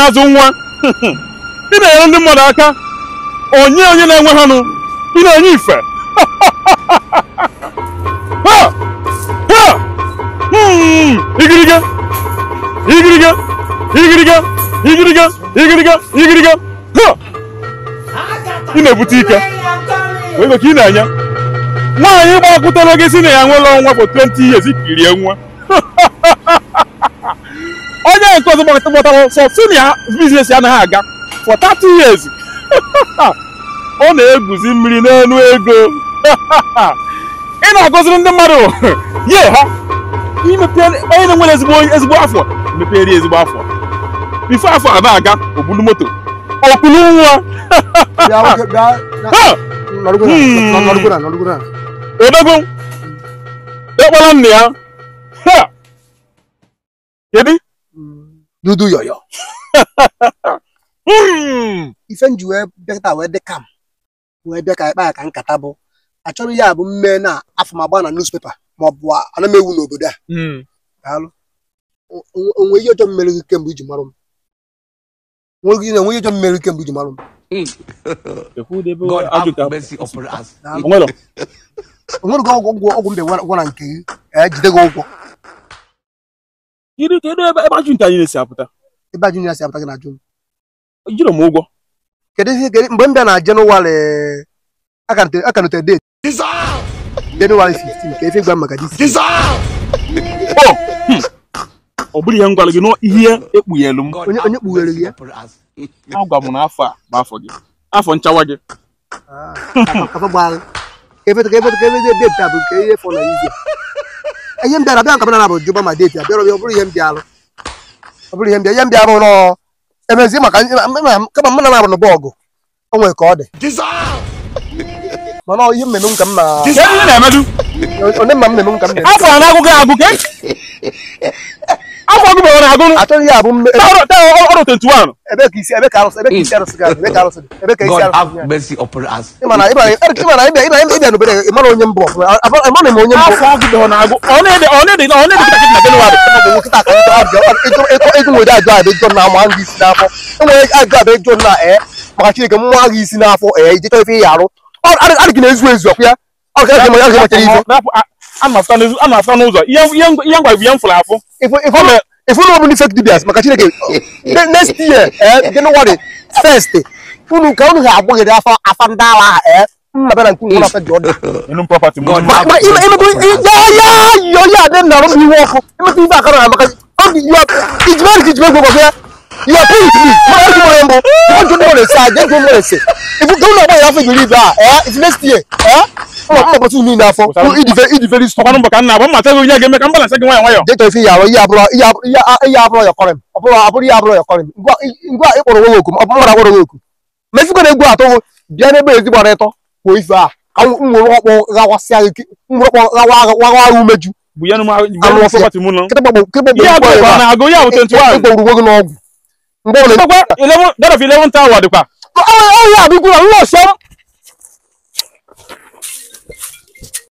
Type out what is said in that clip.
na-azụ nwa ị na-enyere ndị mmadụ aka onye onye na-enwe ha nụ ị na-enye ife Ha! Ha! Hmm, igiriga igiriga igiriga igiriga igiriga igiriga Ha! ị na-ebute ike ego ka ị na-enye nwaanyị gbakwutere gị si na ya nwere ọnwa for 20 years ikirie nwa onye nke ọzọ gbakọtara sọ si na ya biznes ya anaghị aga for 30 years ọ na-eguzi mmiri n'elu ego ị na-agọziri ndị mmadụ ye ha imepe onye na-enwere ezigbo ezigbo afọ mepere ezigbo afọ bifo afọ a na-aga obulu moto okulu nwa bịa nwoke bịa Ha! nọrụgo na nọrụgo na nọrụgo na odogwu ekpọrọ nna ya Ha! kedu dudu yọyọ Hmm. ife m ji wee bịakọta wee dị kam wee bịa ka ịkpa ya ka nkata bụ achọrọ ya bụ mme na afọ m agba na newspaper ma ọ bụ ana m ewu n'obodo a Hmm. daalụ O- o- onwe ihe ọjọọ mmere gị kemgbe iji marụ m onwe ihe onwe ihe ọjọọ mmere gị kemgbe iji marụ m Ekwudebe God ajụta. have mercy upon us. daalụ Onwero. onwere gị ọgwụ ọgwụ ọgwụ mbe gwa na nke gị ee jide gị ụgwọ Kedu kedu ebe ebe ajụnta anyị na-esi apụta ebe a junior si apụta gị na ajụ m jiri m ụgwọ kedu ihe kedu mgbe m bịa na jenụwarị aka notere date jenụwarị 15 ka efe gwa m maka dis ọ hmm. ọ bụrụ ihe m gwara gị n'ihe ekpughelu m God Onye- have onye kpughere mercy gị ya? upon us. agwa m na afọ a bụ afọ gị afọ nchawa gị kafa gbagha ka efe ka efe ka efe date a bụ nke ihe fọ na izi ihe m bịara bịa nke m na bụ jụba ma date a bịara ọ bụrụ ihe m bịalụ ọ bụrụ ihe m bịa ihe m bịa bụ nọ emezi maka kama m na na-abụ n'ụba ọgụ o nwere ka ọ dị mana ọ ihe mmemme m ka m na kedu ihe na-emedu onye mma mmemme m ka m na afọ a na-agụ gị agụ ke afọ gị bụ na-agụ achọghị ya bụ mme- ebe- ọrụ 21 ebe ka isi ebe ka arụsị ebe ka isi arụsị ga ebe ka arụsị dị ebe ka isi God arụsị have dị mercy upon us. ịmana ịmana ịmana ịbịa ịbịa ịbịa n'obodo a, ịmara onye mbụ ọfụma ịmana m onye mbụ afọ gị bụ na-agụ ọ na-ede ọ na-ede ọ na-ede kịta kịta na Jenụwarị bụ nkịta ka njọ abịa ego nwere ajụ abịa jọ na ama gị isi n'afọ enwere ajụ abịa jọ na ee maka chineke mmụọ gị isi n'afọ ee ije chọọ ife ihe arụ adị gị na-ezu ezu ọkụ ya ọ ga ga ga machara ife a na-afụta n'ụzọ a na-afụta n'ụzọ ihe ihe ihe ngwa bụ ihe m fụrụ afụ ifu na ọbụla fake dibias maka chineke ne- next year ee jenụwarị first unu ka unu ga-agbaghịrị afa afa ndị agha ahụ ee mma bịa na nke unu afa dị ọdụ enu property m God Ma- ma- ime- imekwa ya ya yọ ya adị na ọrụ m iwe ọkụ imekwa ife akara na maka ọ dị ya ijimere ka ijimere gwagwa ya ya pink me mana ọjụ nwere mbụ ọjụ nwere ese aja ọjụ nwere ese ifu ka ụlọ ọgbọ ya afọ ijiri ibe a ee isi next year ee ụlọ mma gbatu niile afọ ịdị ve ịdị very strong ọkwanụ mbọ ka nna agba mmata gị onye ga-eme ka m balansa gị nwayọ nwayọ jekọ ife ya arụ ihe abụrụ ihe abụrụ ihe abụrụ ya kọrọ m ọ bụrụ abụrụ ihe abụrụ ya kọrọ m ngwa ngwa ịkpọrọ onwe oku ọ bụrụ agwọrọ onwe oku ma ife na egwu atọ bịa n'ebe ezigbo ọrụ ịtọ kwuo ife a ka nwere ọkpọ gawasịa gị nwere ọkpọ gawa agha umeju bụ ya nụ Anụ ọfịa. property m nọ kịta gbagbo kịta ihe gbagbo agụ ebe ọ a na-agụ ya bụ 21 ịkpọrọ uwe gị n'ọgwụ mgbe ọ na ọkwa 11 that of 11 tower dịkwa ọhịa abịgwuru nlọsọ